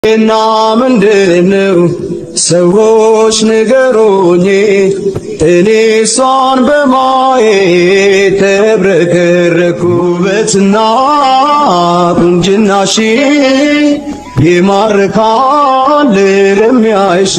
እና ምንድነው ሰዎች ንገሩኝ፣ እኔ እሷን በማየት ተብረከረኩ። ውበትና ቁንጅናሽ ይማርካል ለሚያይሽ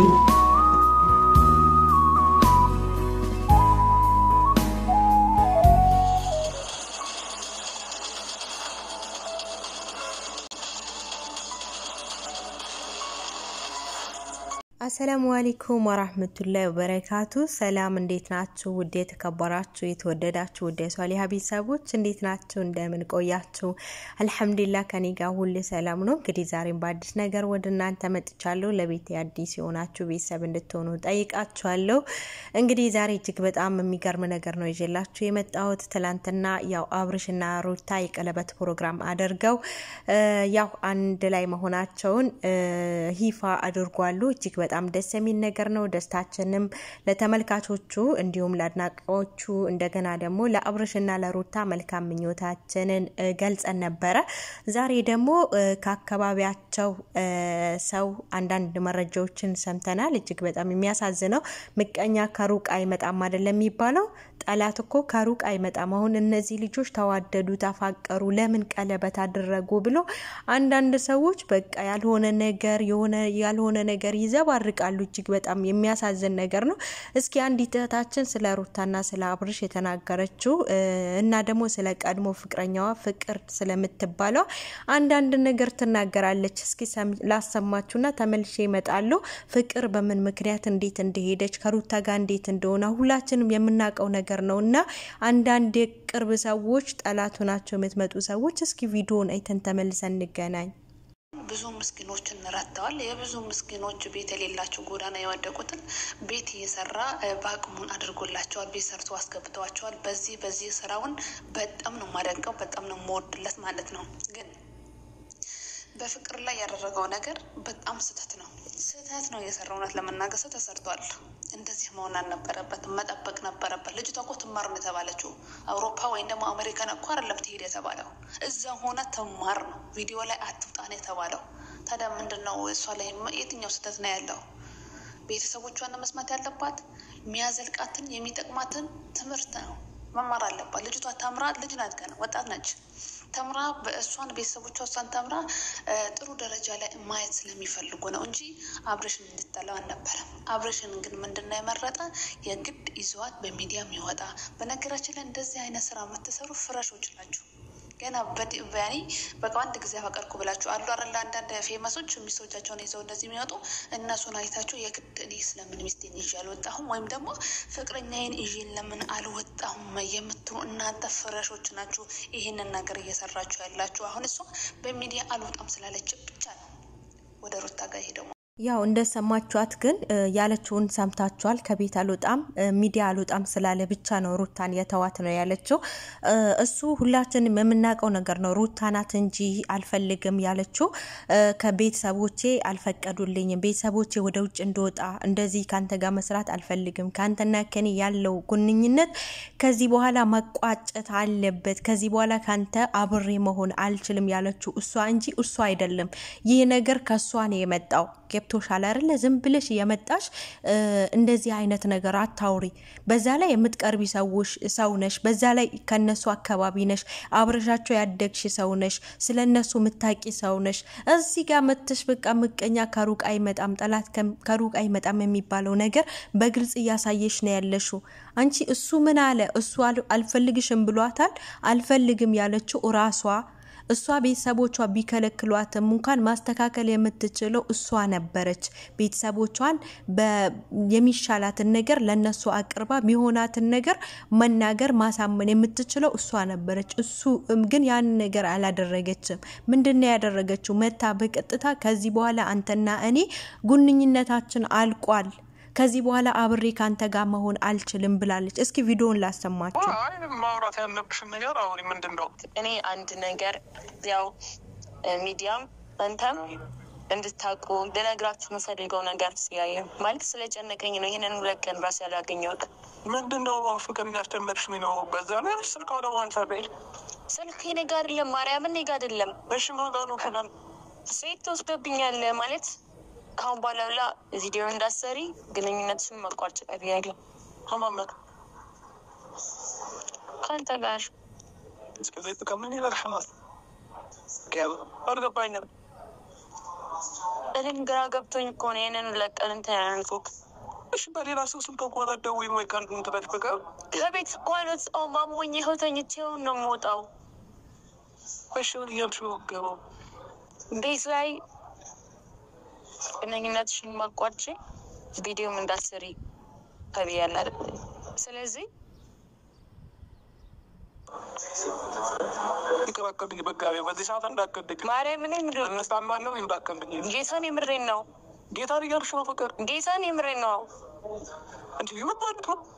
አሰላሙ አለይኩም ወራህመቱላሂ ወበረካቱ። ሰላም እንዴት ናችሁ? ውድ የተከበራችሁ የተወደዳችሁ ውድ የሷሊሀ ቤተሰቦች እንዴት ናችሁ? እንደምን ቆያችሁ? አልሐምዱሊላህ ከኔ ጋር ሁሌ ሰላም ነው። እንግዲህ ዛሬም በአዲስ ነገር ወደ እናንተ መጥቻለሁ። ለቤት አዲስ የሆናችሁ ቤተሰብ እንድትሆኑ ጠይቃችኋለሁ። እንግዲህ ዛሬ እጅግ በጣም የሚገርም ነገር ነው ይዤላችሁ የመጣሁት። ትላንትና ያው አብርሽና ሩታ የቀለበት ፕሮግራም አድርገው ያው አንድ ላይ መሆናቸውን ይፋ አድርጓሉ። እጅግ በጣም ደስ የሚል ነገር ነው። ደስታችንም ለተመልካቾቹ እንዲሁም ለአድናቂዎቹ እንደገና ደግሞ ለአብርሽና ለሩታ መልካም ምኞታችንን ገልጸን ነበረ። ዛሬ ደግሞ ከአካባቢያቸው ሰው አንዳንድ መረጃዎችን ሰምተናል። እጅግ በጣም የሚያሳዝነው ምቀኛ ከሩቅ አይመጣም አይደለም የሚባለው። ጠላት እኮ ከሩቅ አይመጣም። አሁን እነዚህ ልጆች ተዋደዱ፣ ተፋቀሩ፣ ለምን ቀለበት አደረጉ ብሎ አንዳንድ ሰዎች በቃ ያልሆነ ነገር የሆነ ያልሆነ ነገር ይዘባርቃሉ። እጅግ በጣም የሚያሳዝን ነገር ነው። እስኪ አንዲት እህታችን ስለ ሩታና ስለ አብርሽ የተናገረችው እና ደግሞ ስለ ቀድሞ ፍቅረኛዋ ፍቅር ስለምትባለው አንዳንድ ነገር ትናገራለች። እስኪ ላሰማችሁና ተመልሼ እመጣለሁ። ፍቅር በምን ምክንያት እንዴት እንደሄደች ከሩታ ጋር እንዴት እንደሆነ ሁላችንም የምናውቀው ነገር ነው እና አንዳንድ የቅርብ ሰዎች ጠላቱ ናቸው የምትመጡ ሰዎች እስኪ ቪዲዮን አይተን ተመልሰን እንገናኝ። ብዙ ምስኪኖችን ረድተዋል። የብዙ ምስኪኖች ቤት የሌላቸው ጎዳና የወደቁትን ቤት እየሰራ በአቅሙን አድርጎላቸዋል። ቤት ሰርቶ አስገብተዋቸዋል። በዚህ በዚህ ስራውን በጣም ነው ማደንቀው፣ በጣም ነው የምወድለት ማለት ነው ግን በፍቅር ላይ ያደረገው ነገር በጣም ስህተት ነው። ስህተት ነው የሰራው። እውነት ለመናገር ስህተት ሰርቷል። እንደዚህ መሆን አልነበረበትም። መጠበቅ ነበረበት። ልጅቷ እኮ ትማር ነው የተባለችው። አውሮፓ ወይም ደግሞ አሜሪካን እኮ አይደለም ትሄድ የተባለው እዛ ሆነ ትማር ነው። ቪዲዮ ላይ አትውጣ ነው የተባለው። ታዲያ ምንድን ነው እሷ ላይ የትኛው ስህተት ነው ያለው? ቤተሰቦቿን መስማት ያለባት የሚያዘልቃትን የሚጠቅማትን ትምህርት ነው መማር አለባት። ልጅቷ ተምራ ልጅ ናት፣ ገና ወጣት ነች። ተምራ በእሷን ቤተሰቦቿ እሷን ተምራ ጥሩ ደረጃ ላይ ማየት ስለሚፈልጉ ነው እንጂ አብሬሽን እንድጠላው አልነበረም። አብሬሽን ግን ምንድነው የመረጠ የግድ ይዘዋት በሚዲያ የሚወጣ በነገራችን ላይ እንደዚህ አይነት ስራ የምትሰሩ ፍረሾች ናቸው። ገና በያኔ በቃ አንድ ጊዜ አፈቀርኩ ብላችሁ አሉ አይደለ? አንዳንድ ፌመሶች ሚስቶቻቸውን ይዘው እንደዚህ የሚወጡ እነሱን አይታችሁ የግድ እኔ ስለምን ሚስቴን ይዤ አልወጣሁም ወይም ደግሞ ፍቅረኛዬን ይዤ ለምን አልወጣሁም የምትሉ እናንተ ፍረሾች ናችሁ። ይህንን ነገር እየሰራችሁ ያላችሁ አሁን እሷ በሚዲያ አልወጣም ስላለች ብቻ ነው ወደ ሩታ ጋር ሄደው ያው እንደሰማችኋት ግን ያለችውን ሰምታችኋል። ከቤት አልወጣም ሚዲያ አልወጣም ስላለ ብቻ ነው ሩታን የተዋት ነው ያለችው። እሱ ሁላችንም የምናውቀው ነገር ነው። ሩታ ናት እንጂ አልፈልግም ያለችው ከቤተሰቦቼ አልፈቀዱልኝም፣ ቤተሰቦቼ ወደ ውጭ እንደወጣ እንደዚህ ከአንተ ጋር መስራት አልፈልግም፣ ከአንተና ከኔ ያለው ግንኙነት ከዚህ በኋላ መቋጨት አለበት፣ ከዚህ በኋላ ከአንተ አብሬ መሆን አልችልም ያለችው እሷ እንጂ እሱ አይደለም። ይህ ነገር ከእሷ ነው የመጣው። ገብቶሻል አይደለ? ዝም ብለሽ የመጣሽ እንደዚህ አይነት ነገር አታውሪ። በዛ ላይ የምትቀርቢ ሰዎች ሰው ነሽ፣ በዛ ላይ ከነሱ አካባቢ ነሽ፣ አብረሻቸው ያደግሽ ሰው ነሽ፣ ስለ እነሱ ምታቂ ሰው ነሽ። እዚህ ጋር መተሽ በቃ ምቀኛ ከሩቅ አይመጣም፣ ጠላት ከሩቅ አይመጣም የሚባለው ነገር በግልጽ እያሳየሽ ነው ያለሽው። አንቺ እሱ ምን አለ? እሱ አልፈልግሽም ብሏታል። አልፈልግም ያለችው ራሷ እሷ ቤተሰቦቿ ቢከለክሏትም እንኳን ማስተካከል የምትችለው እሷ ነበረች። ቤተሰቦቿን የሚሻላትን ነገር ለነሱ አቅርባ የሚሆናትን ነገር መናገር ማሳመን የምትችለው እሷ ነበረች። እሱ ግን ያን ነገር አላደረገችም። ምንድን ነው ያደረገችው? መታ በቀጥታ ከዚህ በኋላ አንተና እኔ ግንኙነታችን አልቋል ከዚህ በኋላ አብሬ ከአንተ ጋር መሆን አልችልም ብላለች። እስኪ ቪዲዮን ላሰማችሁ። ማውራት ያለብሽን ነገር አሁን ምንድን ነው? እኔ አንድ ነገር ያው ሚዲያም አንተም እንድታውቁ ልነግራችሁ የምፈልገው ነገር ስያየ ማለት ስለጨነቀኝ ነው። ይህንን ሁለት ቀን ራስ ያላገኘሁት ምንድን ነው ፍቅር እያስጨነቅሽ ነው? በዛ ላይ ስልክ ወደ ዋንሳ ቤል ስልክ እኔ ጋ አይደለም፣ ማርያምን እኔ ጋ አይደለም። እሺ ማጋ ነው ከናን ሴት ትወስደብኛለ ማለት ካሁን በኋላ ብላ ቪዲዮ እንዳሰሪ ግንኙነትሽን መቋጭ ቀርያለሁ ከማመት ከአንተ ጋር እስከዚ ጥቀምን ይለርሐማል አልገባኝም። እኔም ግራ ገብቶኝ እኮ ነው ይህንን ለቀን እንትን ያልኩት። እሺ በሌላ ሰው ስልክ እንኳን አትደውይም ወይ? ከአንዱ እንትናች በቀር ከቤት እንኳን ወጣሁ ማሞኝ ይኸው ተኝቼው ነው የምወጣው። እሺ ምን እያልሽ ነው የምትገባው? ቤት ላይ ግንኙነትሽን ማቋጭ ቪዲዮም እንዳትሰሪ ተብያለሁ። ስለዚህ ይቀባቀብኝ በጋቢ በዚህ ሰዓት እንዳቀድግ ማርያምን ምድ እንስታማለው እንዳቀብኝ ጌታን የምሬን ነው። ጌታን እያልሽ ነው ፍቅር ጌታን የምሬን ነው። እንጂ ይመጣልት ነው።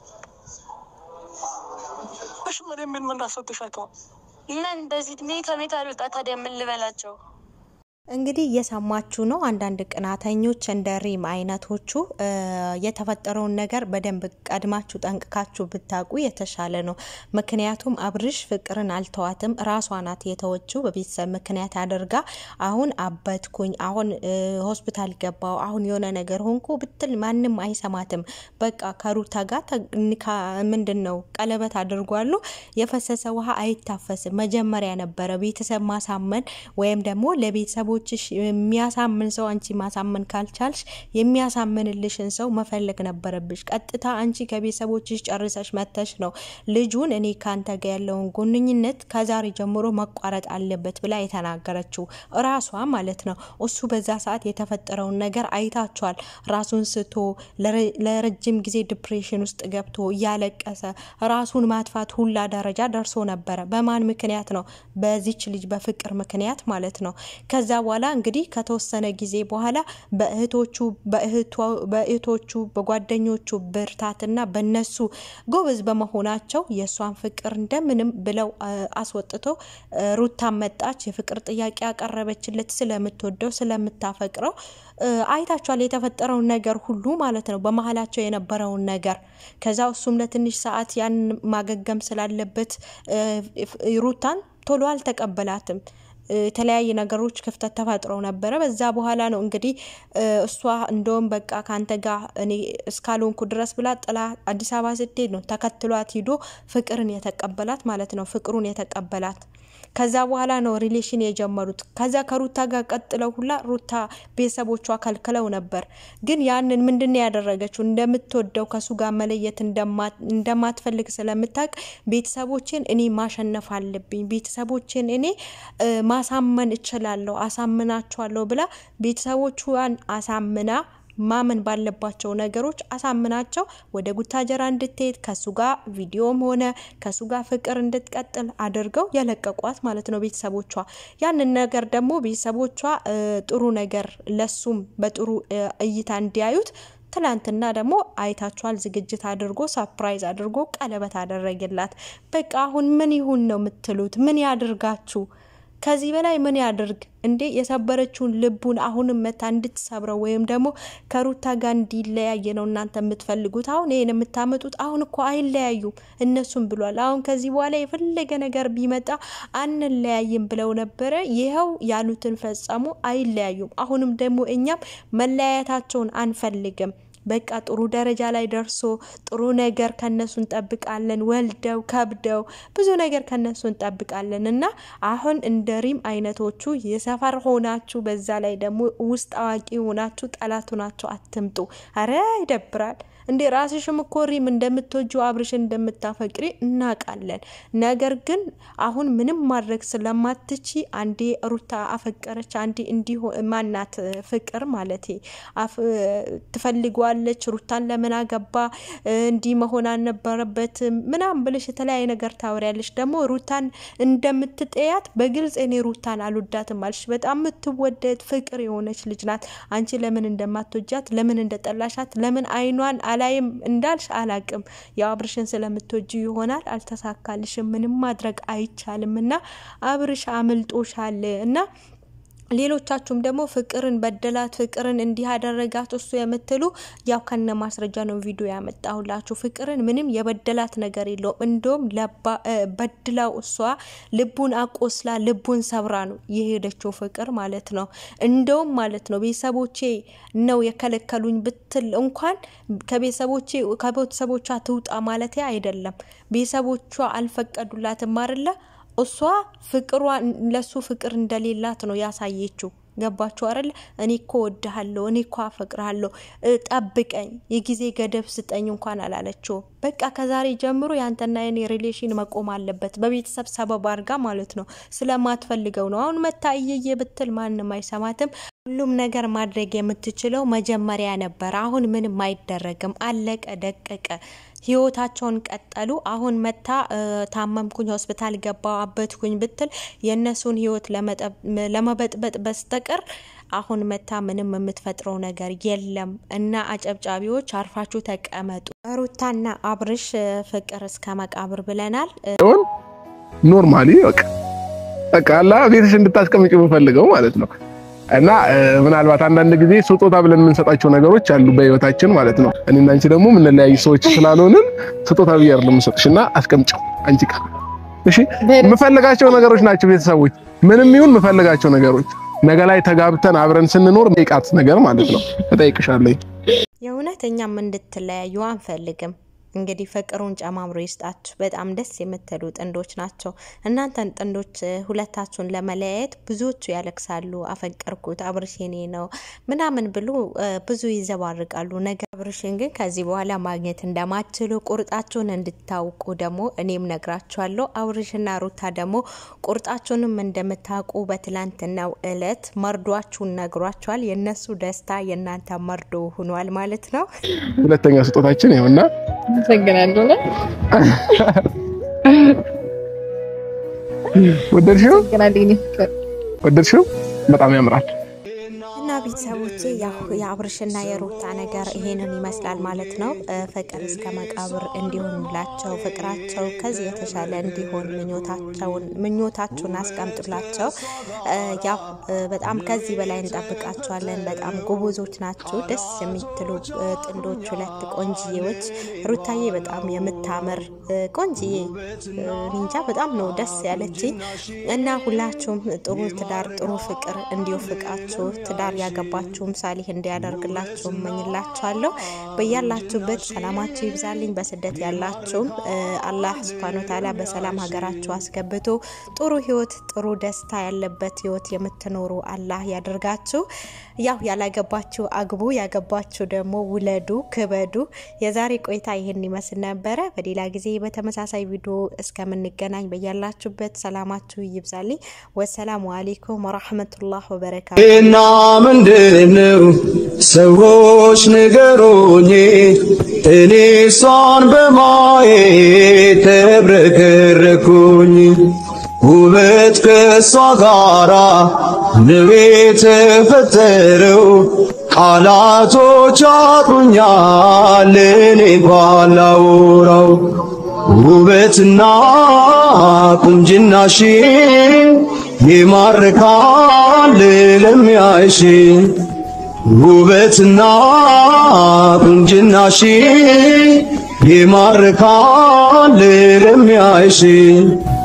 እሺ ምን ምን ምን እንዳሰጥሻቸው እና እንደዚህ እድሜ ከቤት አልወጣ ታዲያ ምን ልበላቸው? እንግዲህ እየሰማችሁ ነው። አንዳንድ ቅናተኞች እንደ ሪም አይነቶቹ የተፈጠረውን ነገር በደንብ ቀድማችሁ ጠንቅቃችሁ ብታውቁ የተሻለ ነው። ምክንያቱም አብርሽ ፍቅርን አልተዋትም፣ ራሷ ናት የተወችው በቤተሰብ ምክንያት አድርጋ። አሁን አበትኩኝ፣ አሁን ሆስፒታል ገባው፣ አሁን የሆነ ነገር ሆንኩ ብትል ማንም አይሰማትም። በቃ ከሩታ ጋር ምንድን ነው ቀለበት አድርጓሉ። የፈሰሰ ውሃ አይታፈስም። መጀመሪያ ነበረ ቤተሰብ ማሳመን ወይም ደግሞ ለቤተሰቦ ቤተሰቦችሽ የሚያሳምን ሰው አንቺ ማሳመን ካልቻልሽ የሚያሳምንልሽን ሰው መፈለግ ነበረብሽ። ቀጥታ አንቺ ከቤተሰቦችሽ ጨርሰሽ መተሽ ነው ልጁን እኔ ካንተ ጋር ያለውን ግንኙነት ከዛሬ ጀምሮ መቋረጥ አለበት ብላ የተናገረችው ራሷ ማለት ነው። እሱ በዛ ሰዓት የተፈጠረውን ነገር አይታችኋል። ራሱን ስቶ ለረጅም ጊዜ ዲፕሬሽን ውስጥ ገብቶ እያለቀሰ ራሱን ማጥፋት ሁላ ደረጃ ደርሶ ነበረ። በማን ምክንያት ነው? በዚች ልጅ በፍቅር ምክንያት ማለት ነው። ከዛ በኋላ እንግዲህ ከተወሰነ ጊዜ በኋላ በእህቶቹ በእህቶቹ በጓደኞቹ ብርታትና በነሱ ጎበዝ በመሆናቸው የእሷን ፍቅር እንደምንም ብለው አስወጥተው ሩታ መጣች። የፍቅር ጥያቄ ያቀረበችለት ስለምትወደው ስለምታፈቅረው አይታችኋል። የተፈጠረውን ነገር ሁሉ ማለት ነው፣ በመሀላቸው የነበረውን ነገር። ከዛ እሱም ለትንሽ ሰዓት ያን ማገገም ስላለበት ሩታን ቶሎ አልተቀበላትም። የተለያየ ነገሮች ክፍተት ተፈጥረው ነበረ። በዛ በኋላ ነው እንግዲህ እሷ እንደውም በቃ ከአንተ ጋር እኔ እስካልሆንኩ ድረስ ብላ ጥላ አዲስ አበባ ስትሄድ ነው ተከትሏት ሂዶ ፍቅርን የተቀበላት ማለት ነው። ፍቅሩን የተቀበላት ከዛ በኋላ ነው ሪሌሽን የጀመሩት። ከዛ ከሩታ ጋር ቀጥለው ሁላ ሩታ ቤተሰቦቿ ከልክለው ነበር። ግን ያንን ምንድን ነው ያደረገችው? እንደምትወደው ከሱ ጋር መለየት እንደማትፈልግ ስለምታውቅ ቤተሰቦችን እኔ ማሸነፍ አለብኝ፣ ቤተሰቦችን እኔ ማሳመን እችላለሁ፣ አሳምናቸዋለሁ ብላ ቤተሰቦቿን አሳምና ማመን ባለባቸው ነገሮች አሳምናቸው ወደ ጉታጀራ እንድትሄድ ከሱ ጋር ቪዲዮም ሆነ ከሱ ጋር ፍቅር እንድትቀጥል አድርገው የለቀቋት ማለት ነው ቤተሰቦቿ። ያንን ነገር ደግሞ ቤተሰቦቿ ጥሩ ነገር ለሱም በጥሩ እይታ እንዲያዩት ትላንትና ደግሞ አይታችኋል። ዝግጅት አድርጎ ሰርፕራይዝ አድርጎ ቀለበት አደረገላት። በቃ አሁን ምን ይሁን ነው የምትሉት? ምን ያድርጋችሁ? ከዚህ በላይ ምን ያድርግ እንዴ? የሰበረችውን ልቡን አሁንም መታ እንድትሰብረው ወይም ደግሞ ከሩታ ጋር እንዲለያየ ነው እናንተ የምትፈልጉት? አሁን ይሄን የምታመጡት አሁን እኮ አይለያዩም እነሱም ብሏል። አሁን ከዚህ በኋላ የፈለገ ነገር ቢመጣ አንለያይም ብለው ነበረ። ይኸው ያሉትን ፈጸሙ፣ አይለያዩም። አሁንም ደግሞ እኛም መለያየታቸውን አንፈልግም። በቃ ጥሩ ደረጃ ላይ ደርሶ ጥሩ ነገር ከነሱ እንጠብቃለን። ወልደው ከብደው ብዙ ነገር ከነሱ እንጠብቃለን እና አሁን እንደ ሪም አይነቶቹ የሰፈር ሆናችሁ በዛ ላይ ደግሞ ውስጥ አዋቂ ሆናችሁ ጠላት ሆናችሁ አትምጡ። አረ ይደብራል እንዴ! ራስሽም እኮ ሪም እንደምትወጁ አብርሽን እንደምታፈቅሪ እናውቃለን። ነገር ግን አሁን ምንም ማድረግ ስለማትቺ አንዴ ሩታ አፈቀረች፣ አንዴ እንዲሁ ማናት ፍቅር ማለት ትፈልገዋለች። ሩታን ለምን አገባ እንዲህ መሆን አልነበረበትም ምናምን ብለሽ የተለያየ ነገር ታወሪያለሽ። ደግሞ ሩታን እንደምትጠያት በግልጽ እኔ ሩታን አልወዳትም አልሽ። በጣም የምትወደድ ፍቅር የሆነች ልጅ ናት። አንቺ ለምን እንደማትወጃት ለምን እንደጠላሻት ለምን አይኗን አላይም እንዳልሽ አላቅም። ያው አብርሽን ስለምትወጂ ይሆናል። አልተሳካልሽም። ምንም ማድረግ አይቻልም እና አብርሽ አምልጦሻል እና ሌሎቻችሁም ደግሞ ፍቅርን በደላት፣ ፍቅርን እንዲህ ያደረጋት እሱ የምትሉ ያው ከነ ማስረጃ ነው ቪዲዮ ያመጣሁላችሁ። ፍቅርን ምንም የበደላት ነገር የለውም። እንደውም በድላው እሷ ልቡን አቆስላ ልቡን ሰብራ ነው የሄደችው ፍቅር ማለት ነው። እንደውም ማለት ነው ቤተሰቦቼ ነው የከለከሉኝ ብትል እንኳን ከቤተሰቦቼ ከቤተሰቦቿ ትውጣ ማለት አይደለም። ቤተሰቦቿ አልፈቀዱላትም አይደለ እሷ ፍቅሯ ለሱ ፍቅር እንደሌላት ነው ያሳየችው። ገባችሁ አይደል? እኔ እኮ ወድሃለሁ፣ እኔ እኮ አፈቅርሃለሁ፣ ጠብቀኝ፣ የጊዜ ገደብ ስጠኝ እንኳን አላለችው። በቃ ከዛሬ ጀምሮ ያንተና የኔ ሪሌሽን መቆም አለበት፣ በቤተሰብ ሰበብ አድርጋ ማለት ነው። ስለማትፈልገው ነው። አሁን መታ እየየ ብትል ማንም አይሰማትም። ሁሉም ነገር ማድረግ የምትችለው መጀመሪያ ነበር። አሁን ምንም አይደረግም። አለቀ ደቀቀ። ህይወታቸውን ቀጠሉ። አሁን መታ ታመምኩኝ፣ ሆስፒታል ገባው፣ አበትኩኝ ብትል የእነሱን ህይወት ለመበጥበጥ በስተቀር አሁን መታ ምንም የምትፈጥረው ነገር የለም። እና አጨብጫቢዎች አርፋችሁ ተቀመጡ። ሩታና አብርሽ ፍቅር እስከ መቃብር ብለናል። ኖርማሊ በቃ በቃ አላ ቤትሽ እንድታስቀምጭ የምፈልገው ማለት ነው። እና ምናልባት አንዳንድ ጊዜ ስጦታ ብለን የምንሰጣቸው ነገሮች አሉ በህይወታችን ማለት ነው። እኔና አንቺ ደግሞ የምንለያዩ ሰዎች ስላልሆንን ስጦታ ብዬ አይደለም የምሰጥሽና አስቀምጪው አንቺ ጋር እሺ። የምፈልጋቸው ነገሮች ናቸው ቤተሰቦች፣ ምንም ይሁን የምፈልጋቸው ነገሮች ነገ ላይ ተጋብተን አብረን ስንኖር ሜቃት ነገር ማለት ነው እጠይቅሻለሁ። የእውነት እኛም እንድትለያዩ አንፈልግም። እንግዲህ ፍቅሩን ጨማምሮ ይስጣችሁ። በጣም ደስ የምትሉ ጥንዶች ናቸው። እናንተን ጥንዶች ሁለታችሁን ለመለያየት ብዙዎቹ ያለቅሳሉ። አፈቀርኩት አብርሽ የኔ ነው ምናምን ብሎ ብዙ ይዘባርቃሉ። ነገር አብርሽን ግን ከዚህ በኋላ ማግኘት እንደማትችሉ ቁርጣችሁን እንድታውቁ ደግሞ እኔም ነግራችኋለሁ። አብርሽና ሩታ ደግሞ ቁርጣችሁንም እንደምታውቁ በትላንትናው እለት መርዷችሁን ነግሯችኋል። የእነሱ ደስታ የእናንተ መርዶ ሆኗል ማለት ነው። ሁለተኛ ስጦታችን ይኸውና አመሰግናለሁ። ወደድሽው? አመሰግናለሁ የኔ ፍቅር። ወደድሽው? በጣም ያምራል። እና ቤተሰቦቼ ያው የአብርሽና የሩታ ነገር ይሄንን ይመስላል ማለት ነው። ፍቅር እስከ መቃብር እንዲሆንላቸው ፍቅራቸው ከዚህ የተሻለ እንዲሆን ምኞታቸውን ምኞታችሁን አስቀምጡላቸው። ያው በጣም ከዚህ በላይ እንጠብቃቸዋለን። በጣም ጎበዞች ናቸው። ደስ የሚትሉ ጥንዶች፣ ሁለት ቆንጅዬዎች። ሩታዬ በጣም የምታምር ቆንጅዬ ኒንጃ በጣም ነው ደስ ያለችኝ እና ሁላችሁም ጥሩ ትዳር ጥሩ ፍቅር እንዲወፍቃችሁ ትዳር ያገባችሁም ሳሊህ እንዲያደርግላችሁ እመኝላችኋለሁ። በያላችሁበት ሰላማችሁ ይብዛልኝ። በስደት ያላችሁም አላህ ሱብሃነሁ ወተዓላ በሰላም ሀገራችሁ አስገብቶ ጥሩ ህይወት፣ ጥሩ ደስታ ያለበት ህይወት የምትኖሩ አላህ ያደርጋችሁ። ያው ያላገባችሁ አግቡ፣ ያገባችሁ ደግሞ ውለዱ፣ ክበዱ። የዛሬ ቆይታ ይህን ይመስል ነበረ። በሌላ ጊዜ በተመሳሳይ ቪዲዮ እስከምንገናኝ በያላችሁበት ሰላማችሁ ይብዛልኝ። ወሰላሙ አሌይኩም ወራህመቱላህ ወበረካቱ። እና ምንድነው ሰዎች ንገሩኝ፣ እኔ እሷን በማየት ተብረከረኩኝ። ውበት ከእሷ ጋራ ነው የተፈጠረው፣ ቃላቶች አጥሩኛል እኔ ባላወራው ውበትና ቁንጅናሽ ይማርካል ለሚያይሽ ውበትና ቁንጅናሽ ይማርካል ለሚያይሽ